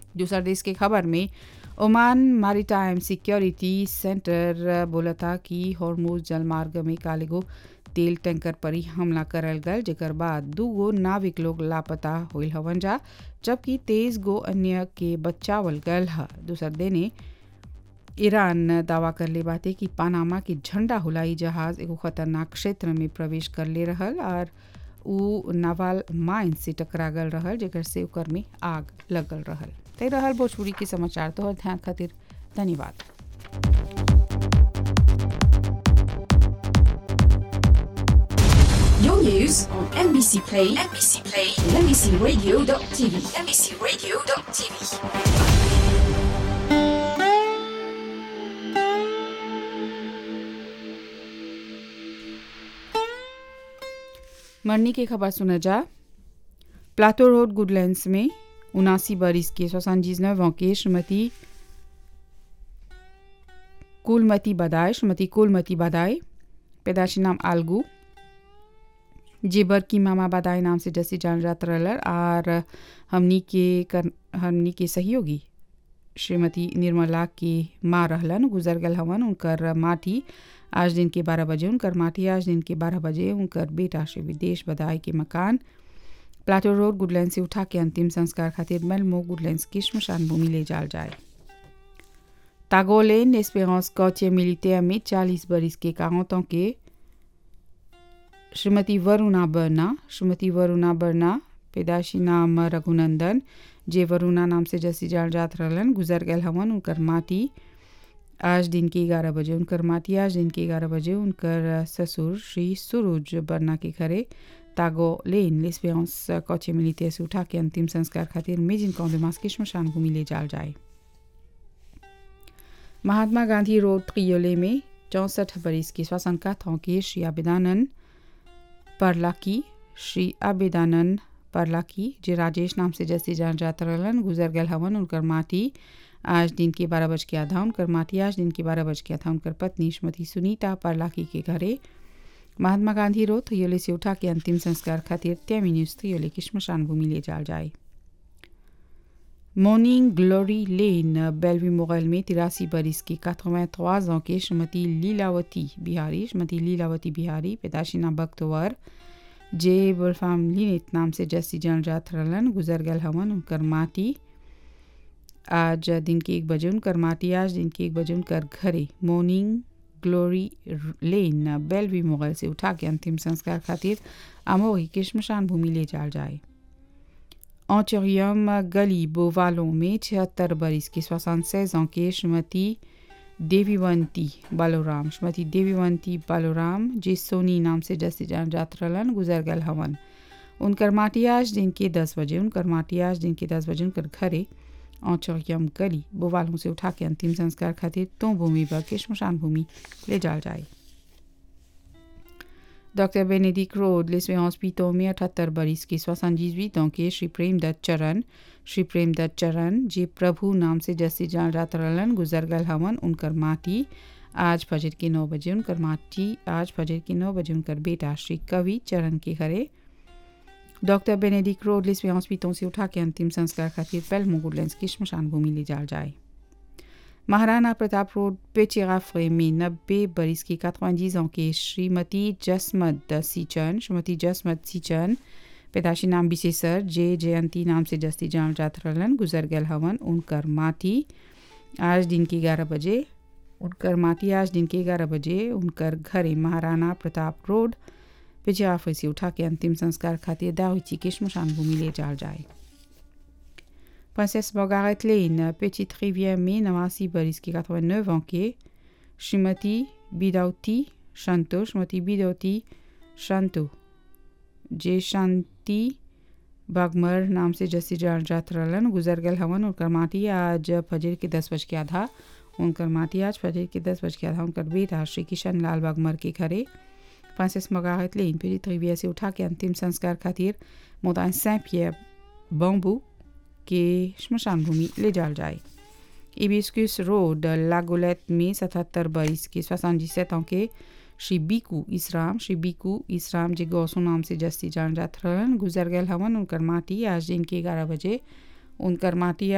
दूसरा देश के खबर में ओमान मैरीटाइम सिक्योरिटी सेंटर बोला था कि हॉर्मोज जलमार्ग में कालेगो तेल टैंकर पर ही हमला करल गल जेकर बाद दू गो नाविक लोग लापता होल हवन जा जबकि तेईस गो अन्य के बचावल गल ह दूसर देने ईरान दावा कर ले बाते कि पानामा के झंडा हुलाई जहाज एगो खतरनाक क्षेत्र में प्रवेश कर ले रहल और उ नावाल माइन से टकरा गल रहल जेकर से ओकर में आग लगल रहल ते रहल भोजपुरी के समाचार तोहर ध्यान खातिर धन्यवाद Your news on NBC Play, NBC Play, and NBCRadio.tv, NBCRadio.tv. मरनी की खबर सुना जा प्लाटो रोड गुडलैंड्स में उनासी बरिस के सोसानजीज के श्रीमती कुलमती बदाय श्रीमती कुलमती बदाय पैदाशी नाम आलगू जेबर की मामा बदाई नाम से जैसी जान जात रहलर और हमनी के कर हमनी के सहयोगी श्रीमती निर्मला की माँ रहलन गुजर गल हवन उनकर माटी आज दिन के बारह बजे उनकर माटी आज दिन के बारह बजे उनकर बेटा श्री विदेश बदाई के मकान प्लाटो रोड गुडलैंड से उठा के अंतिम संस्कार खातिर मेलमो गुडलैंड की श्मशान भूमि ले जाल जाए तागोलेन एस्पेरेंस कौचे मिलिटेयर में चालीस बरिस के कारों के श्रीमती वरुणा बर्ना श्रीमती वरुणा बर्ना पैदाशी नाम रघुनंदन जे वरुणा नाम से जैसी जान जात रहलन गुजर गल हवन उनकर माटी आज दिन के ग्यारह बजे उनकर माटी आज दिन के ग्यारह बजे उनकर ससुर श्री सुरुज बर्ना के घरे तागो लेन लेस्पेरेंस कौचे मिलिटे से उठा के अंतिम संस्कार खातिर मेजिन कौंदमास की श्मशान भूमि ले जाल जाए महात्मा गांधी रोड त्रियोले में चौंसठ बरिस के श्वसन का के श्री आबिदानंद परलाकी श्री आबिदानंद परलाकी जे राजेश नाम से जैसी जान जात रहलन गुजर गल हवन उनकर माटी आज दिन के बारह बज के आधा उनकर माटी आज दिन के बारह बज के आधा उनकर पत्नी श्रीमती सुनीता परलाकी के घरे महात्मा गांधी रोड थयोले से उठा के अंतिम संस्कार खातिर त्यामी न्यूज थयोले की श्मशान भूमि ले जाल जाए मॉर्निंग ग्लोरी लेन बेलवी मोगल में तिरासी बरिस की काथों trois ans के श्रीमती लीलावती बिहारी श्रीमती लीलावती बिहारी पैदाशिना बख्तवर जे बुलफाम लीनित नाम से जैसी जान जात रहलन गुजर गल हवन उनकर माटी आज दिन के एक बजे उनकर माटी आज दिन के एक बजे उनकर घरे मॉर्निंग ग्लोरी लेन बेलवी मोगल से उठा के अंतिम संस्कार खातिर अमोही के श्मशान भूमि ले जाल जाए ऑचरियम गली बोवालों में छिहत्तर बरिस के सोixante seize ans के श्रीमती देवीवंती बालोराम श्रीमती देवीवंती बालोराम जे सोनी नाम से जैसे जान जात रहलन गुजर गल हवन उनकर माटी आज दिन के दस बजे उनकर माटी आज दिन के दस बजे उनकर घरे औचरियम गली बोवालों से उठा के अंतिम संस्कार खातिर तो भूमि पर के श्मशान भूमि ले जाल जाए डॉक्टर बेनेडिक रोड लिस्वे हॉस्पिटल में अठहत्तर बरिस की सोixante-dix-huit ans के श्री प्रेमदत्त चरण श्री प्रेमदत्त चरण जे प्रभु नाम से जैसे जान रात रलन गुजर गल हवन उनकर माटी आज फजर के नौ बजे उनकर माटी आज फजर के नौ बजे उनकर बेटा श्री कवि चरण के घरे डॉक्टर बेनेडिक रोड लिस्वे हॉस्पिटल से उठा के अंतिम संस्कार खातिर पेल मुगुडलैंड की श्मशान भूमि ले जाल जाए महाराणा प्रताप रोड पेचिराफ्रे में नब्बे बरिस की quatre-vingt-dix ans के श्रीमती जसमत सीचन श्रीमती जसमत सीचन पैदाशी नाम बिसेसर जे जयंती नाम से जस्ती जान जात रहलन गुजर गल हवन उनकर माटी आज दिन के ग्यारह बजे उनकर माटी आज दिन के ग्यारह बजे उनकर घरे महाराणा प्रताप रोड पिछाफे से उठा के अंतिम संस्कार खातिर दाहुची के श्मशान भूमि ले जाल जाए Princesse Margaret Lane, petite rivière में नवासी बरिस की 89 ans के श्रीमती बिदौती शांतो श्रीमती बिदौती शांतो जे शांति बागमर नाम से जैसी जान जात रहलन गुजर गल हवन उनकर माटी आज फजर के दस बज के आधा उनकर माटी आज फजर के दस बज के आधा उनकर बेटा श्री किशन लाल बागमर के घरे फ्रांसिस मगाहत लेन petite rivière से उठा के अंतिम संस्कार खातिर मोदान सेंट पियर बम्बू के श्मशान भूमि ले जाल जाए इबिस्कुस रोड लागोलेट में सतहत्तर बरिस के सोixante-dix-sept ans के श्री बीकू इसराम श्री बीकू इसराम जे गौसो नाम से जस्ती जान जात रहलन गुजर गल हवन उनकर माटी आज दिन के ग्यारह बजे उनकर माटी